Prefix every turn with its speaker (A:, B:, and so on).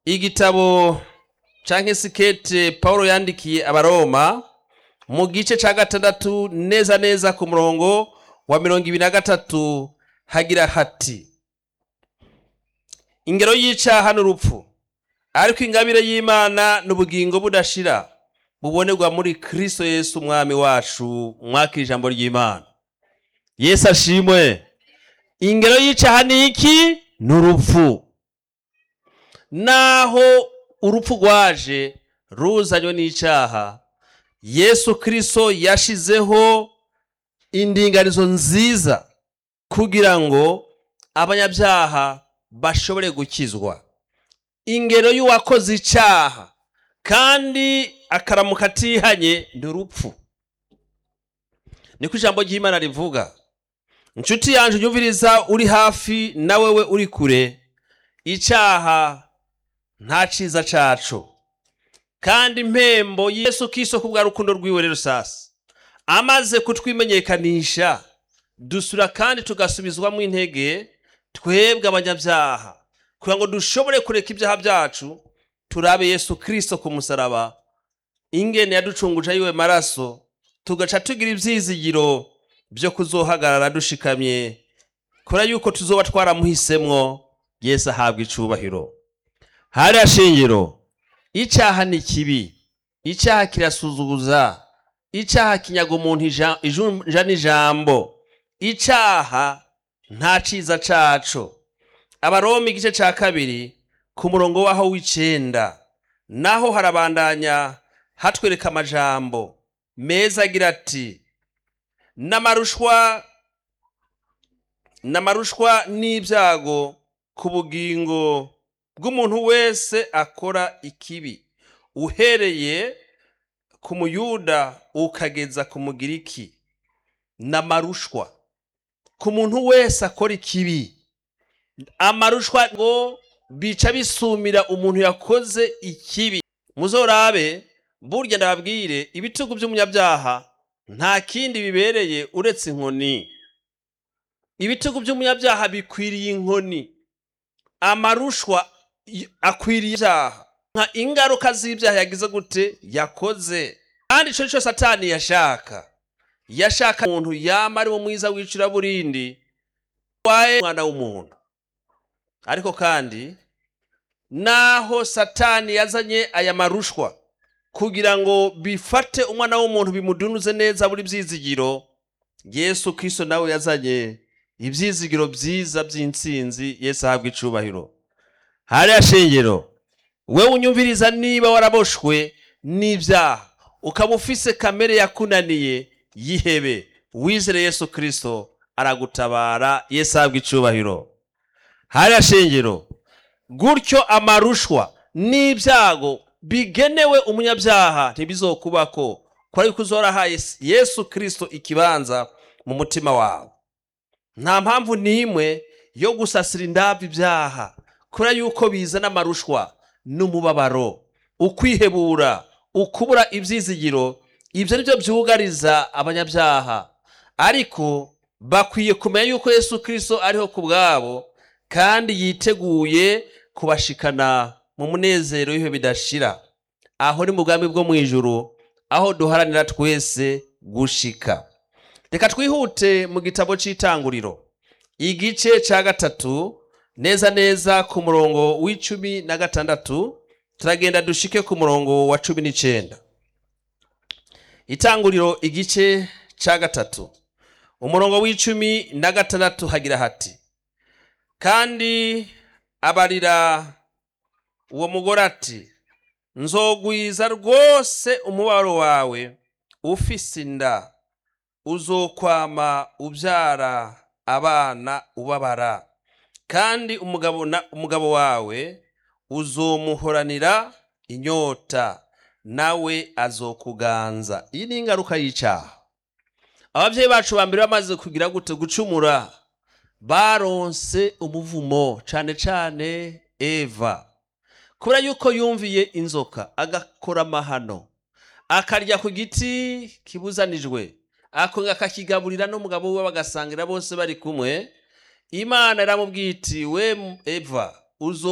A: igitabo canke sikete Paulo yandikiye abaroma mu gice ca gatandatu neza neza ku murongo wa mirongo ibiri na gatatu hagira hati ingero y'icaha n'urupfu ariko ingabire y'imana n'ubugingo budashira bubonerwa muri kristo yesu umwami wacu mwakira ijambo ry'imana yesu ashimwe ingero y'icaha ni iki ni urupfu naho urupfu rwaje ruzanywe n'icaha yesu kristo yashizeho indinganizo nziza kugira ngo abanyabyaha bashobore gukizwa ingero y'uwakoze icaha kandi akaramuka atihanye ni urupfu niko ijambo ry'imana rivuga inshuti yanjye unyumviriza uri hafi na wewe uri kure icaha nta ciza caco kandi impembo yesu kiso kubwa rukundo rwiwe rero sasa amaze kutwimenyekanisha dusura kandi tugasubizwamo intege twebwe abanyabyaha kugira ngo dushobore kureka ibyaha byacu turabe yesu kirisito ku musaraba ingene yaducunguje ayiwe maraso tugaca tugira ibyizigiro byo kuzohagarara dushikamye kubera yuko tuzoba twaramuhisemwo yesu ahabwa icubahiro hariya shingiro icyaha ni kibi icyaha kirasuzuguza icyaha kinyaga umuntu ija- ijunja n'ijambo icyaha nta ciza caco abaroma igice ca kabiri ku murongo waho w'icenda naho harabandanya hatwereka amajambo meza agira ati n'amarushwa n'amarushwa n'ibyago ku bugingo bw'umuntu wese akora ikibi uhereye ku muyuda ukageza ku mugiriki n'amarushwa ku muntu wese akora ikibi amarushwa ngo bica bisumira umuntu yakoze ikibi muzorabe burya ndababwire ibitugu by'umunyabyaha nta kindi bibereye uretse inkoni ibitugu by'umunyabyaha bikwiriye inkoni amarushwa y- akwiriye ibyaha nka ingaruka z'ibyaha yagize gute yakoze kandi ico nico satani yashaka yashaka umuntu yama ari wo mwiza w'icuraburindi waye umwana w'umuntu ariko kandi naho satani yazanye aya marushwa kugira ngo bifate umwana w'umuntu bimudunuze neza buri byizigiro yesu kristo nawe yazanye ibyizigiro byiza by'intsinzi yesu ahabwa icubahiro hariya shengero we unyumviriza niba waraboshwe n'ibyaha ukaba ufise kamere yakunaniye yihebe wizere yesu kristo aragutabara yesu ahabwa icubahiro hariya shengero gutyo amarushwa n'ibyago bigenewe umunyabyaha ntibizokubako kubera yuko uzorahaye yesu kristo ikibanza mu mutima wawe nta mpamvu n'imwe yo gusasira indabyo ibyaha kubera yuko bizana amarushwa n'umubabaro ukwihebura ukubura ibyizigiro ibyo ni byo byugariza abanyabyaha ariko bakwiye kumenya yuko yesu kristo ariho ku bwabo kandi yiteguye kubashikana mu munezero w'ibihe bidashira aho ni mu bwami bwo mu ijuru aho duharanira twese gushika reka twihute mu gitabo cy'itanguriro igice cya gatatu neza neza ku murongo w'icumi na gatandatu turagenda dushike ku murongo wa cumi n'icenda itanguriro igice cya gatatu umurongo w'icumi na gatandatu hagira hati kandi abarira uwo mugore ati nzogwiza rwose umubabaro wawe ufise inda uzokwama ubyara abana ubabara kandi umugabo na umugabo wawe uzomuhoranira inyota nawe azokuganza iyi ni ingaruka y'icyaha ababyeyi bacu ba mbere bamaze kugira gute gucumura baronse umuvumo cane cane eva kubera yuko yumviye inzoka agakora amahano akarya ku giti kibuzanijwe akongera akakigaburira n'umugabo we bagasangira bose bari kumwe imana iramubwiye iti we eva uzo